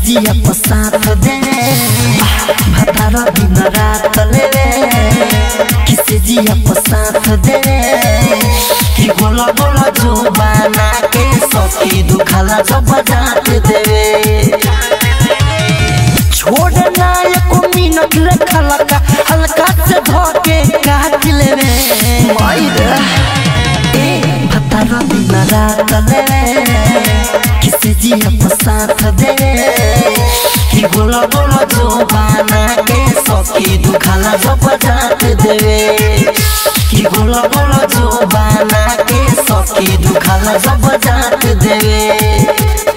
जिया पर साथ दे भतारा दिन रात लेवे किसे जिया पर साथ दे कि गोला गोला जो बना के सखी दुखाला जो बजात देवे छोड़ना एको मिनट रखा लगा हल्का से धोके काट लेवे मायरे ए भतारा दिन रात लेवे किसे जिया पर साथ दे कि गोला गोला जो बना के सखी दुखाला जो बजात देवे कि गोला गोला जो बना के सखी दुखाला जो बजात देवे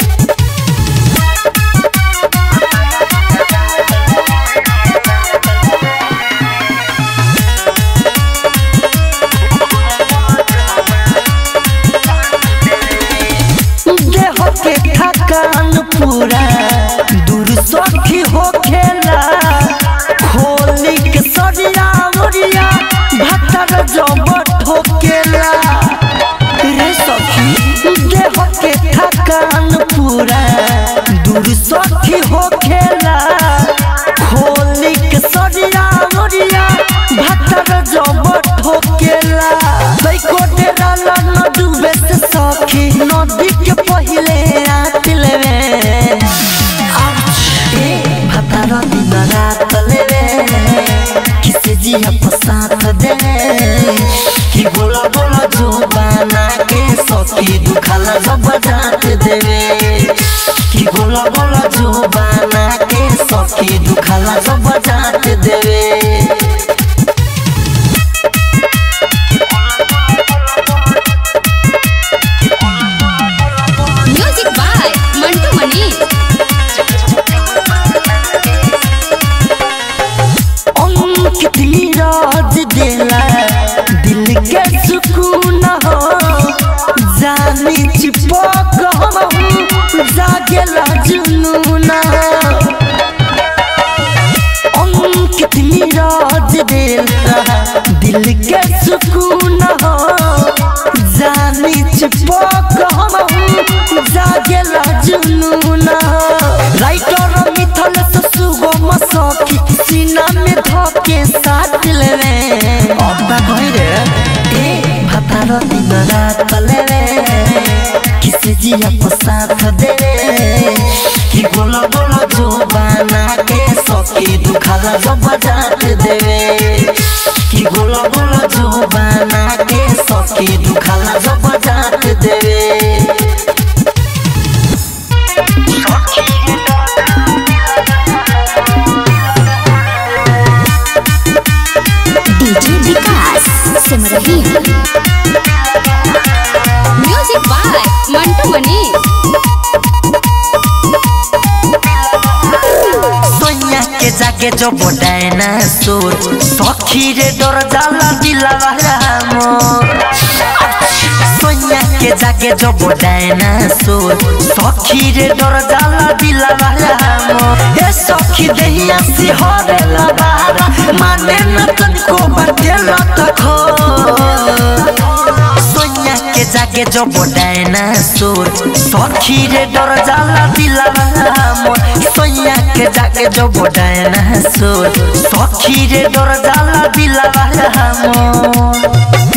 देह के थकान पूरा दूर सखी हो खेला खोली के सरिया उरिया भतर जब ठोकेला रे सखी देह के थकान पूरा दूर सखी हो खेला खोली के सरिया उरिया भतर जब ठोकेला बैको डेरा न डूबे से सखी नदी के पहिले रात लेवे ए भतारा दिन रात लेवे किसे जिया पर साथ दे कि बोला बोला जो बना के सखी दुखाला जब जात देवे कि बोला बोला जो बना के सखी दुखाला जब जात देवे म्यूजिक बाय मंटू मनी अंकित नीरज देला दिल के सुकून हो जानी चिपक हम जागेला जुनून अंकित नीरज देला दिल के सुकून हो जानी चिपक हम जागेला जुनून राइटर मिथल सुगम सखी सीना में धके साथ लेवे अब्बा कहि रे ए भतार दिन रात लेवे किसे जिया पर साथ देवे कि गोला गोला जो बना के सखी दुखाला जब जात देवे कि गोला गोला जो बना के सखी दुखाला जब जात देवे DJ Vikas Simrahi music by Mantu Mani Sonia के जाके जो बोडाए ना सोर सखी रे डर जाला दिलावा मोर सोनिया के जाके जो बोडाए ना सोर सखी रे डर जाला दिलावा मोर ए सखी देहिया सिहरे लगारा माने न तनको बटेला तखो सोनिया के जाके जो बोडाए ना सोर सखी रे डर जाला दिलावा मोर सोनिया के जाके जो बोडाए ना सोर सखी रे डर जाला दिलावा मोर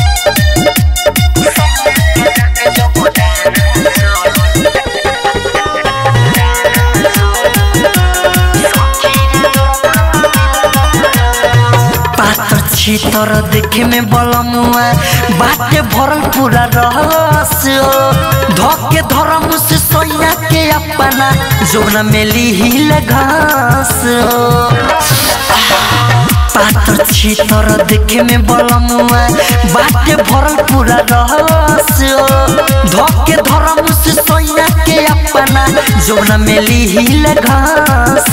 पातर छितर देखे में बलमुआ बाटे भरल पूरा रहस धके धरम से सोया के अपना जोना मेली हिल घास पातर छितर देखे में बलमुआ बाटे भरल पूरा रहस धके धरम से सोया के अपना जोना मेली हिल घास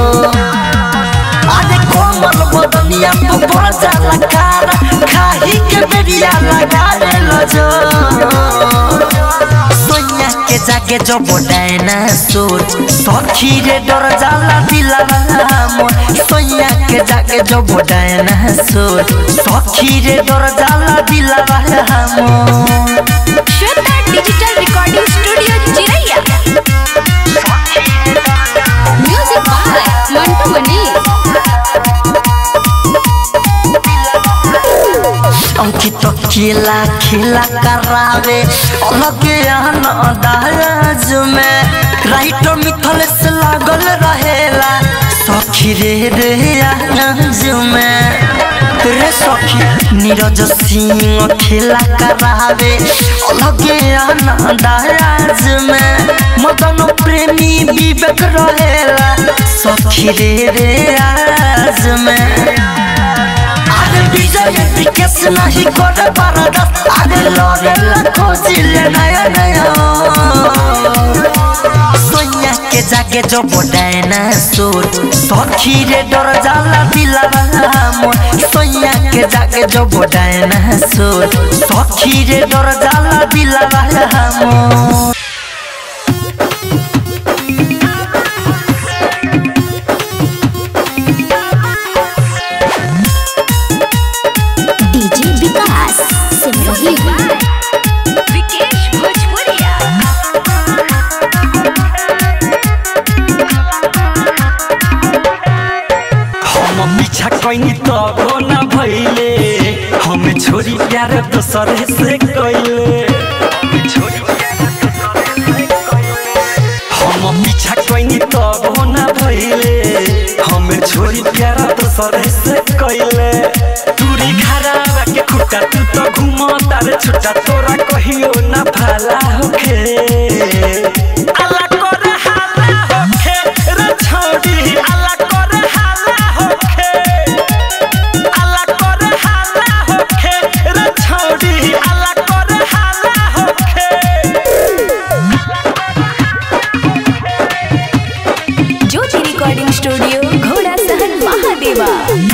अरे कोमल बदनिया तो बड़ जाला कारा खाही के बेरिया लगा ले लजो सोनिया के जाके जो बोडाए ना सोर सखी रे डर जाला दिलावा मोर सोनिया के जाके जो बोडाए ना सोर सखी रे डर जाला दिलावा मोर श्वेता डिजिटल रिकॉर्डिंग स्टूडियो चिरैया सखी तो केला खिला करावे अलगे दाज में राइटर मिथल से लागल रहेला सखी रे रे आज में रे सखी नीरज सिंह खेला करावे अलगे दाज में मदन प्रेमी विवेक रहेला सखी रे रे आज में আরে বিজয় বিকেশ নাহি করে পারাদাস আরে লরে লাখো জিলে নয়া নয়া सोनिया के जाके जो बोडाए ना सोर सखी रे डर जाला दिलावा मोर सोनिया के जाके जो बोडाए ना सोर सखी रे डर जाला दिलावा मोर डीजे विकास सिमरही विकेश भोजपुरिया हम पीछा कैनी तो ना भइले हम छोरी प्यार दोसर से कैले हम पीछा कैनी तो ना भइले हम छोरी प्यार दोसर से कैले तुरी खराबा के खुट्टा तू तो घुम तार छुट्टा तोरा कहियो ना भाला होखे अल्लाह करे हाला होखे रे छौड़ी अल्लाह करे हाला होखे अल्लाह करे हाला होखे रे छौड़ी अल्लाह करे हाला होखे ज्योति रिकॉर्डिंग स्टूडियो घोड़ा सहन महादेवा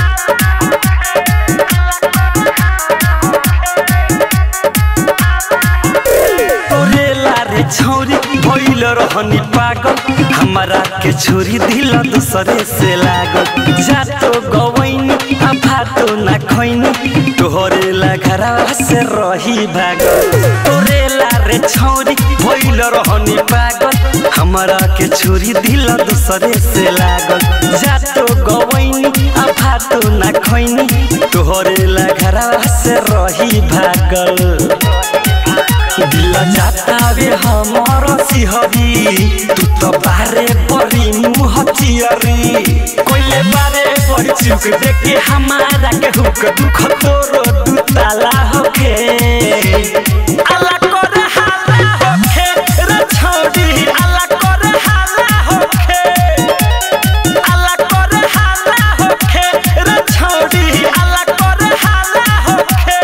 तोरे लारे छौरी भइल रहनी पागल हमारा के छोरी दिल दूसरे से लागल जा तो गवैनी आ भातो ना खैनी तोहरे ला घरवा से रही भागल तोरे लारे छौरी भइल रहनी पागल हमारा के छोरी दिल दूसरे से लागल जा तो गवैनी आ भातो ना खैनी तोहरे ला घरवा से रही भागल दिल जातावे हमर सिहरी तू तो बारे बड़ी मुँह चियरी कोइले बारे बड़ी चुक देखे हमारा के हुक दुख तोरो दू ताला होखे अल्लाह करे हाला होखे रे छौड़ी अल्लाह करे हाला होखे अल्लाह करे हाला होखे रे छौड़ी अल्लाह करे हाला होखे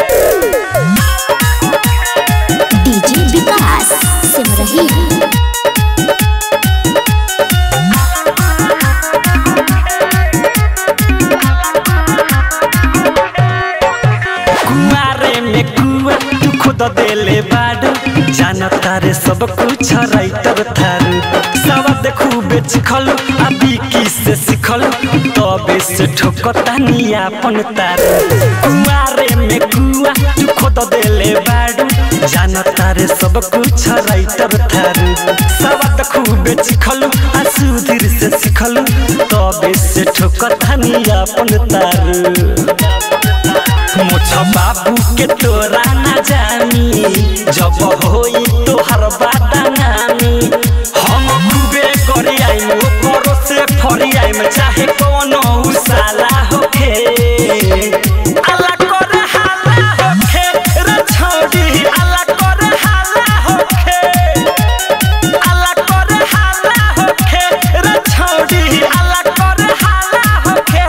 डीजे विकास सिमरही कुआरे में कुआ तू खुद देले बाडू जान तारे सब कुछ राइटर थारू सब खूबे चिखलू अभी की से सिखलू तबे से ठोकता नी अपन तारू कुआरे में कुआ तू खुद देले बाडू जान तारे सब कुछ राइटर थारू सब खूबे चिखलू आ सुधीर से सिखलू तबे से ठोकता नी अपन तारू मुछ बाबू के तोरा ना जानी जब होई तोहर बाता नामी हम खूबे करी आइम ओकरो से फरी आइम चाहे कोनो उसाला होखे अल्लाह करे हाला होखे रे छौड़ी अल्लाह करे हाला होखे अल्लाह करे हाला होखे रे छौड़ी अल्लाह करे हाला होखे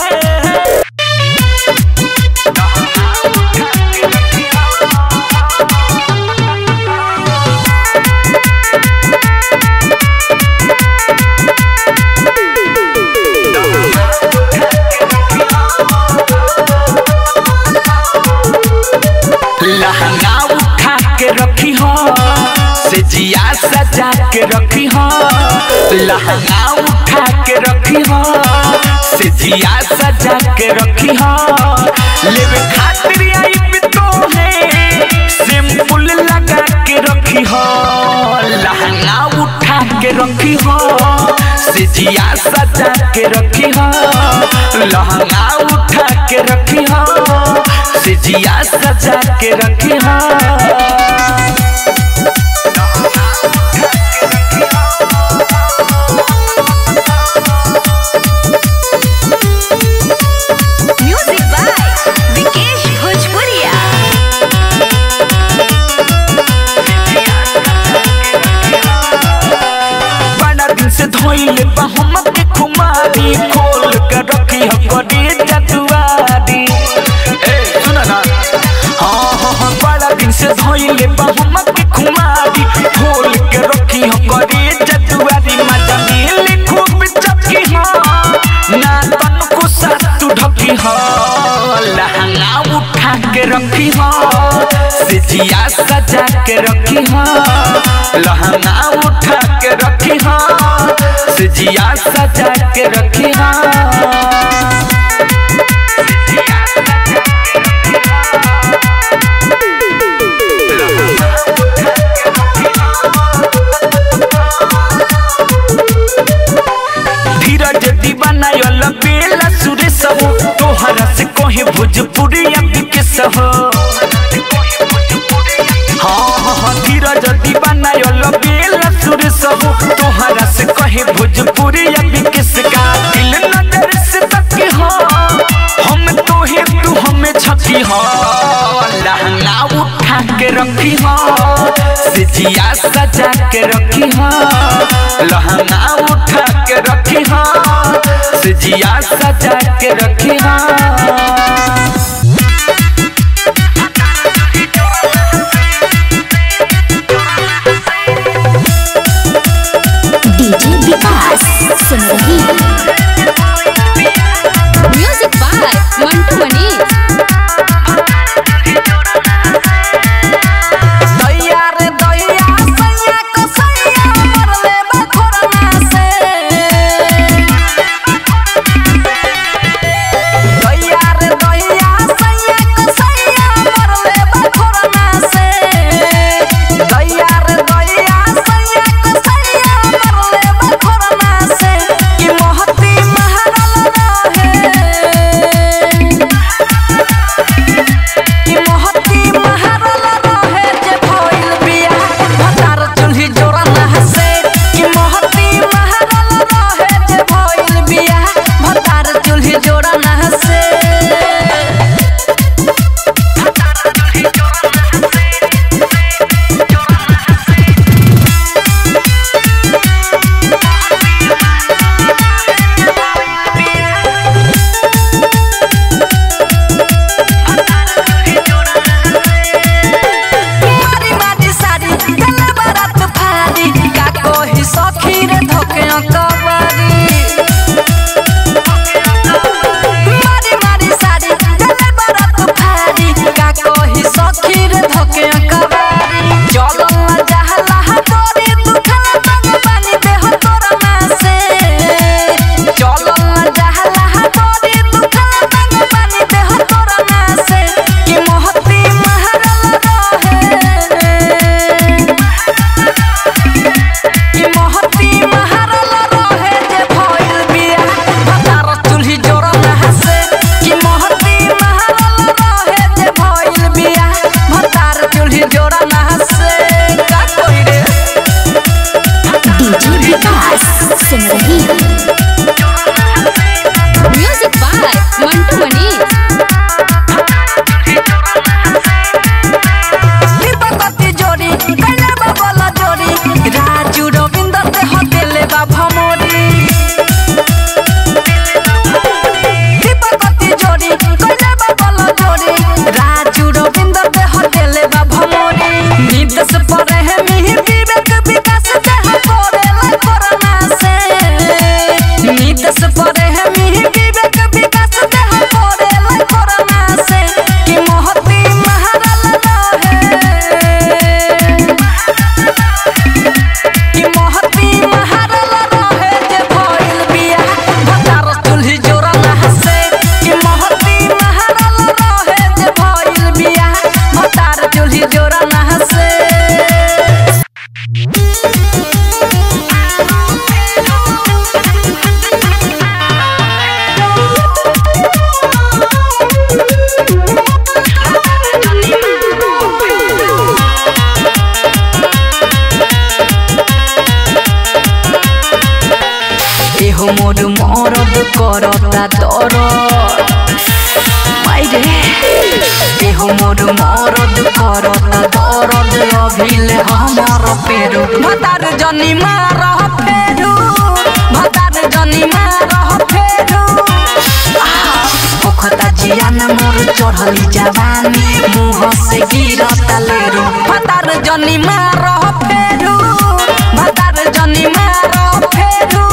लहंगा उठा के रखी हो से जिया सजा के रखी हो लहंगा उठा के रखी हो से जिया सजा के रखी हो लेवे खातिर आई बितो है सिंपल लगा के रखी हो लहंगा उठा के रखी हो से जिया सजा के रखी हो लहंगा उठा के रखी हो से जिया सजा के रखी हो म्यूजिक बाय विकेश भोजपुरिया बड़ा दिन से धोइले बा हम के खुमारी खोल के रखी हो करी जतुआरी ए सुन ना हाँ हाँ हाँ बड़ा दिन से धोइले बा हम के खुमारी खोल के रखी हो करी जतुआरी मजा मिले खूब चपकी हो ना तन को सातु ढकी हो लहंगा उठा के रखी हो सिजिया सजा के रखी हो लहंगा उठा के रखी हो सिजिया सजा के रखी हो धीरज दीवाना यल बेला सुरेश हो तोहरा से कहे भोजपुरी अभी के सहो हाँ हाँ हाँ धीरज दीवाना यल बेला सुरेश हो तोहरा से कहे भोजपुरी अभी के सका दिल नजर से तकी हो हम तो ही तू हमें छकी हो लहंगा उठा के रखी हो सिजिया सजा के रखी हो लहंगा उठा के रखी हो सिजिया सजा के रखी हो डीजे विकास सुन रही म्यूजिक बाय मंटू मनीष दैया रे दैया सैया को सैया मरले बखोरना से दैया रे दैया করতা দরদ মাইরে দেহ মোর মরদ করতা দরদ অভিলে আমার পেরু ভাতার জনি মার ফেরু ভাতার জনি মার ফেরু ओखता जियान मोर चढ़ली जवानी मुँह से गिरता लेरू भतार जनी मार फेरू भतार जनी मार फेरू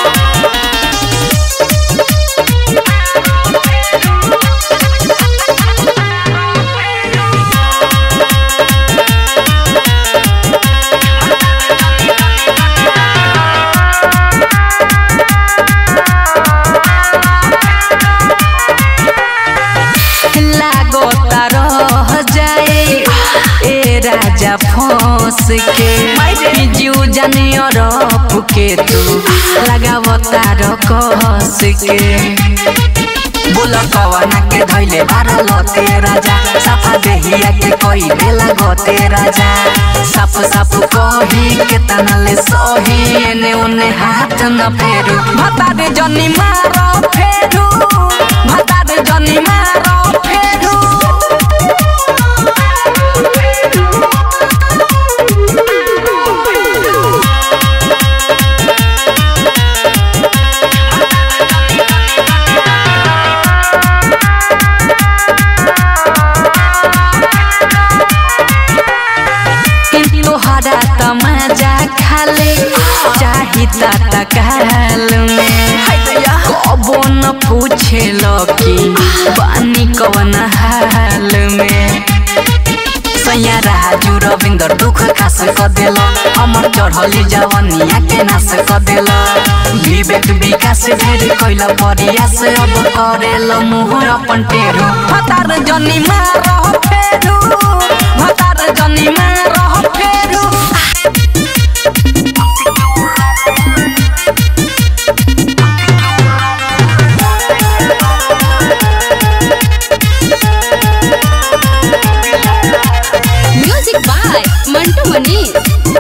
लागोता रह जाए ए राजा फंस के जीव जानियो रफ के तू लगावता रकस के बोल कवना के धैले बारल ते राजा साफा देहिया के कोई बेला गते राजा साफ साफ कही के तनले सही एने ओने हाथ न फेरू भतारे जनी मार फेरू भतारे जनी मार फेरू किंतु हरा तमाजा खाले चाही ता काल में कबो न पूछे कि पानी कवन हाल में सैया राजू रविंदर दुख खास क देल अमर चढ़ली जवनिया के नाश क देल विवेक विकास ढेर कैल प्रयास अब करेल मुँह अपन टेरू भतार जनी मार फेरू भतार जनी मार फेरू म्यूजिक बाय मंटू मनीष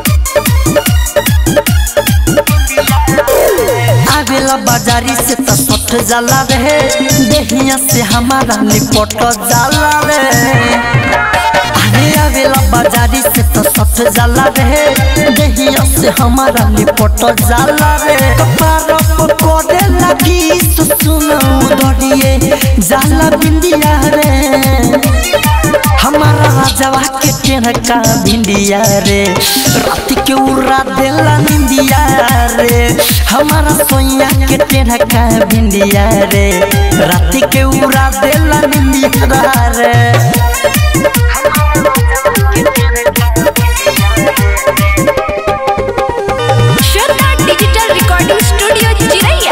आवेला बाजारी से तो सट जाला रे देहिया से हमारा निपट जाला रे अरे आवेला बाजारी से तो सट जाला रे देहिया से हमारा निपट जाला रे कपार पर कोडे लगी सुसुन उधरिए जाला बिंदिया रे हमारा राजवा के टेनका भिंडिया रे रात के उड़ा देला निंदिया रे हमारा सोइया के टेनका भिंडिया रे रात के उड़ा देला निंदिया रे श्रद्धा डिजिटल रिकॉर्डिंग स्टूडियो चिरैया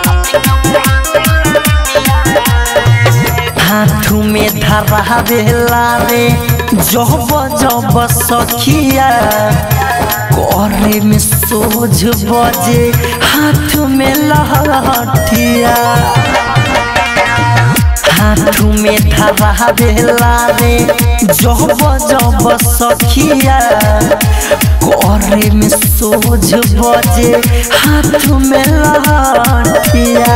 हाथू में धरा बेला रे जब जब सखिया करे में सोझ बजे हाथ में लहठिया हाथू में धरा बेला रे जब जब सखिया करे में सोझ बजे हाथ में लहठिया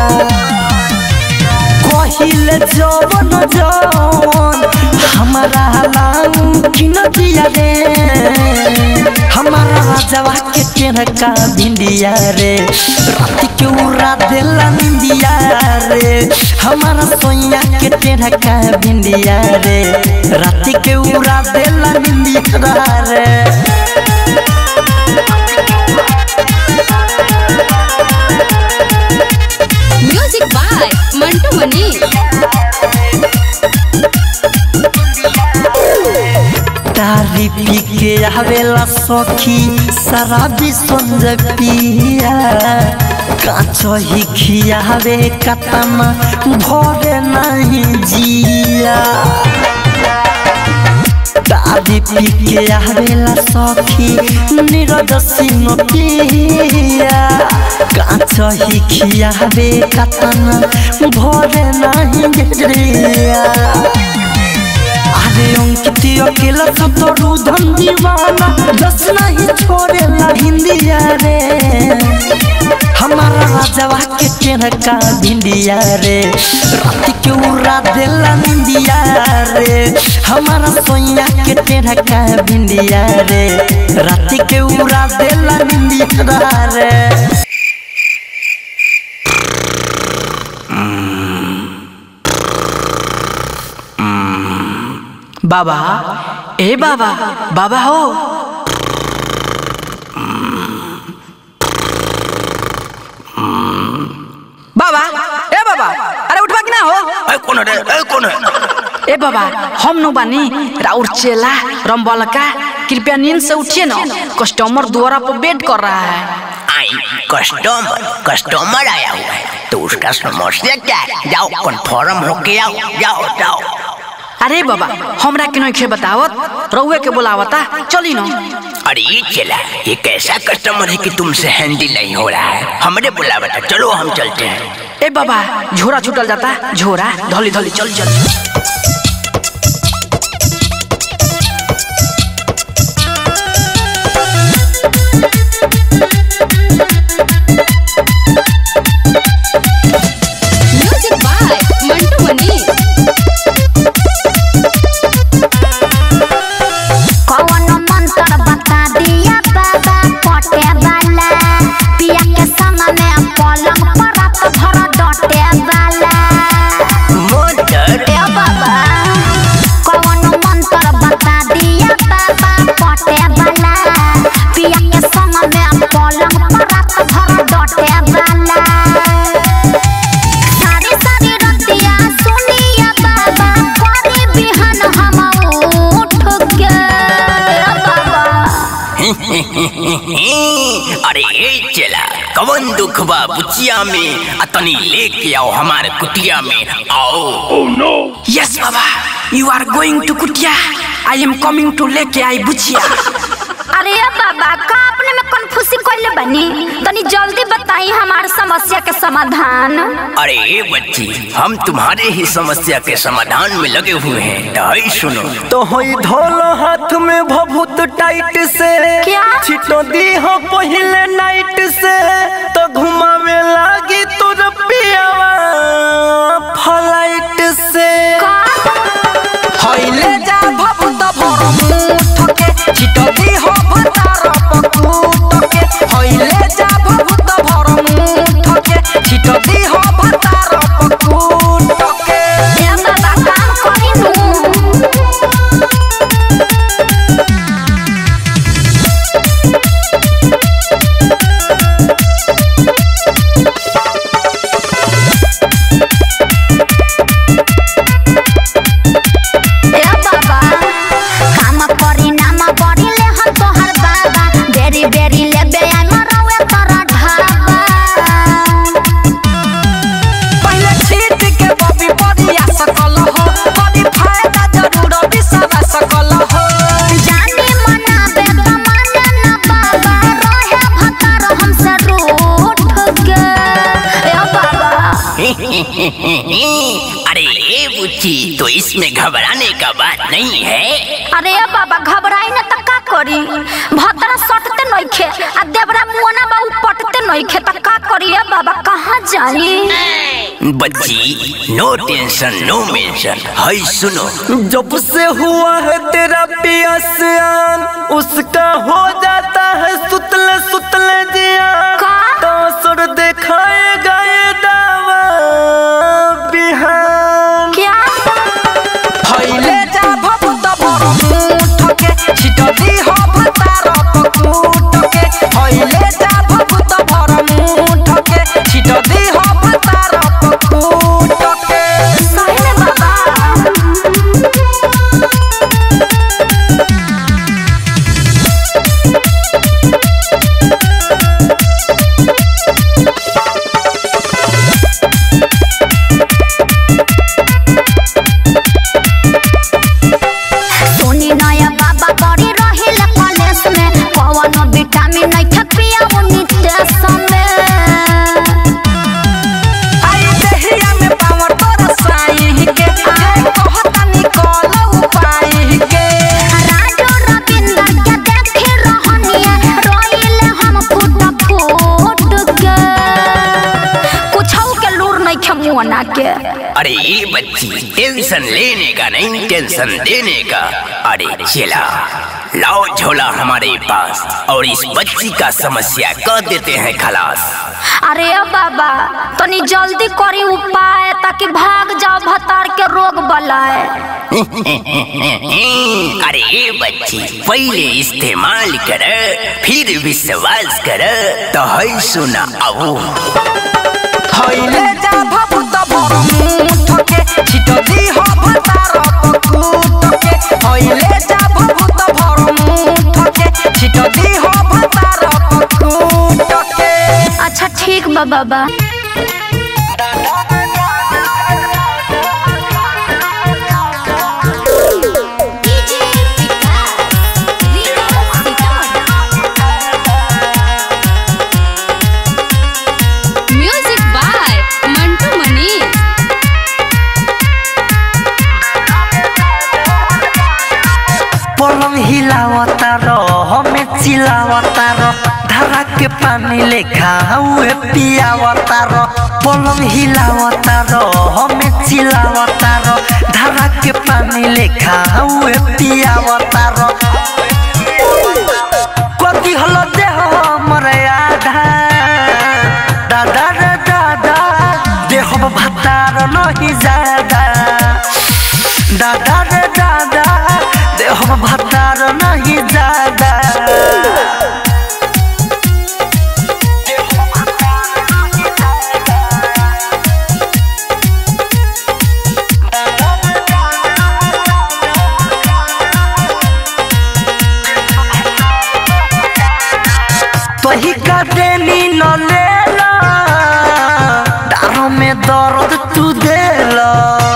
कहिले जवन जवन हमारा लाऊ किन दिया रे हमारा राजवा के टेनका भिंडिया रे रात के उड़ा देला निंदिया रे हमारा सोइया के टेनका भिंडिया रे रात के उड़ा देला निंदिया रे म्यूजिक बाय मंटू मनीष तारी पी के आवेला सखी शराबी संज पिया काच ही खियावे कतना भरे नहीं जिया दादी पी के आवेला सखी नीरज सिंह पिया काच ही खियावे कतना भरे नहीं गिरिया अरे अंकित अकेला सब तो रुधन दीवाना जस नहीं छोड़ेला हिंदिया रे हमारा राजवा के टेढ़ का भिंडिया रे रात के उड़ा देला निंदिया रे हमारा सोइया के टेढ़ का भिंडिया रे रात के उड़ा देला निंदिया रे बाबा ए बाबा बाबा हो बाबा ए बाबा अरे उठवा कि ना हो ए कौन है ए कौन है ए बाबा हम नो बानी राउर चेला रंबलका कृपया नींद से उठिए ना कस्टमर द्वारा पर वेट कर रहा है आई कस्टमर कस्टमर आया हुआ है तो उसका समस्या क्या है जाओ कन्फर्म होके आओ जाओ जाओ अरे बाबा हमरा के नइखे बतावत रउए के बोलावता चली ना अरे ये चला ये कैसा कस्टमर है कि तुमसे हैंडल नहीं हो रहा है हमने बोला बता चलो हम चलते हैं ए बाबा झोरा छूटल जाता झोरा धोली धोली चल चल म्यूजिक बाय मंटू मनी कौन मंत्र बता दिया बाबा पटे वाला पिया के संग में पलंग पर रात भर डटे वाला मोटर ए बाबा कौन मंत्र बता दिया बाबा पटे वाला पिया के संग में पलंग पर रात भर डटे वाला सारी सारी रतिया सुनिया बाबा करे बिहान हम उठ गए बाबा अरे ये चला कवन दुख बा बुचिया में अतनी लेके आओ हमारे कुटिया में आओ यस बाबा यू आर गोइंग टू कुटिया आई एम कमिंग टू लेके आई बुचिया अरे बाबा का अपने में कन्फ्यूसी कोइले बनी तनी जल्दी बताई हमार समस्या के समाधान अरे ये बच्ची हम तुम्हारे ही समस्या के समाधान में लगे हुए हैं ढाई सुनो तो होई धोलो हाथ में भभूत टाइट से क्या? छिटो दी हो पहले नाइट से तो घुमावे लागी तुर पियावा फ्लाइट से हइले जा भभूत भर मुठ के छिटदी हो भतार पकूट के हइले जा भभूत भर मुठ के छिटदी हो भतार पकूट के ए बाबा काम करी नु ए बाबा काम करी नाम बड़ी ले हम तोहर बाबा बेरी बेरी ले बे आई मरवे तोरा ढाबा पहले छीट के बबी बदिया सकल हो बड़ी फायदा जरूर बिसवा सकल हो जानी मनाबे त माने ना बाबा रहे भतार हमसे रूठ गए ए बाबा अरे ये बुच्ची तो इसमें घबराने का बात नहीं है अरे ए बाबा घबराई ना त का करी भतरा सटते नइखे आ देवरा मुआना बाऊ पटते नइखे त का करी ए बाबा कहाँ जाई बच्ची नो टेंशन नो मेंशन हाय सुनो जब से हुआ है तेरा पिया सियान उसका हो जाता है सुतले सुतले जिया का? तो सुर दिखाएगा ये दावा बिहान क्या हइले जा भभूत भर मुठ के छिटदी हो भतार पकूट के हइले जा भभूत भर मुठ के छिटदी हो भतार पकूट के सही में बाबा सोनी नया बाबा बड़ी रहिल कॉलेज में कौनो विटामिन नहीं खपिया उन्नी देश में आई देहिया में पावर तोरा साई के जे कहता निकल उपाय के राजू रविंदर के देखे रहनिया रोइले हम फुट फुट के कुछ ये बच्ची टेंशन लेने का नहीं टेंशन देने का अरे चला लाओ झोला हमारे पास और इस बच्ची का समस्या कर देते हैं खलास अरे अब बाबा तनी जल्दी करी उपाय ताकि भाग जाओ भतार के रोग बलाए अरे ये बच्ची पहले इस्तेमाल कर फिर विश्वास कर तो है सुना अब हईले जा भभूत भर मुठ के छिट दी हो भतार पकुट के हईले जा भभूत भर मुठ के छिट दी हो भतार पकुट के अच्छा ठीक बा बाबा म्यूजिक बाय मंटू मनी पलंग हिलावता रो हमें चिलावता रो धारा के पानी लेखा हुए पियावता रो पलंग हिलावता रो हमें चिलावता रो धारा के पानी लेखा हुए पियावता रो कति हलो देह हमर आधा दादा रे दादा देह भतार नहीं जादा दादा रे दादा देह भतार नहीं जादा तही का देनी न लेला डारों में दर्द तू देला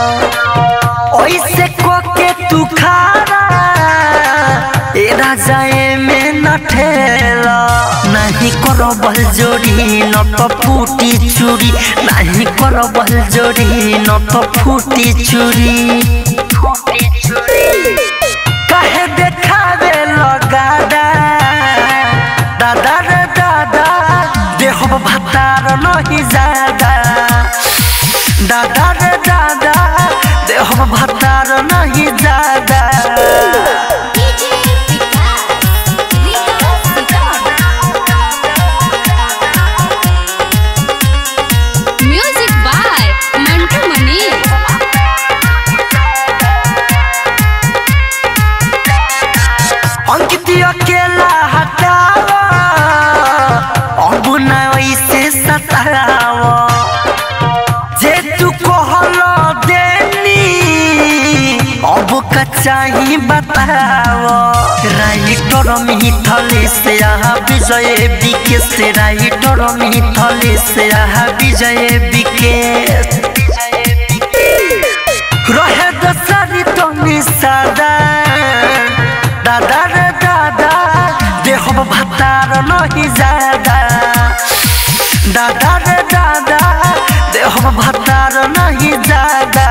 ओइसे को के तू खारा ए राजाए में न ठेला नहीं करो बल जोड़ी न तो फूटी चूड़ी नहीं करो बल जोड़ी न तो फूटी चूड़ी काहे देखावे लगादा दादा रे दादा देह भतार नहीं जादा दादा रे दादा देह भतार नहीं जादा म्यूजिक बाय मंटू मनी अंकित अकेला हटावा अब न वैसे सतावा जे तू कहलो देनी अब का चाही बतावा राइटर मिथले से यहाँ विजय बिके से राइटर मिथले से यहाँ विजय बिके रहे दसरी तो निसादा दादा रे दादा देह भतार नहीं जादा दादा रे दादा देह भतार नहीं जादा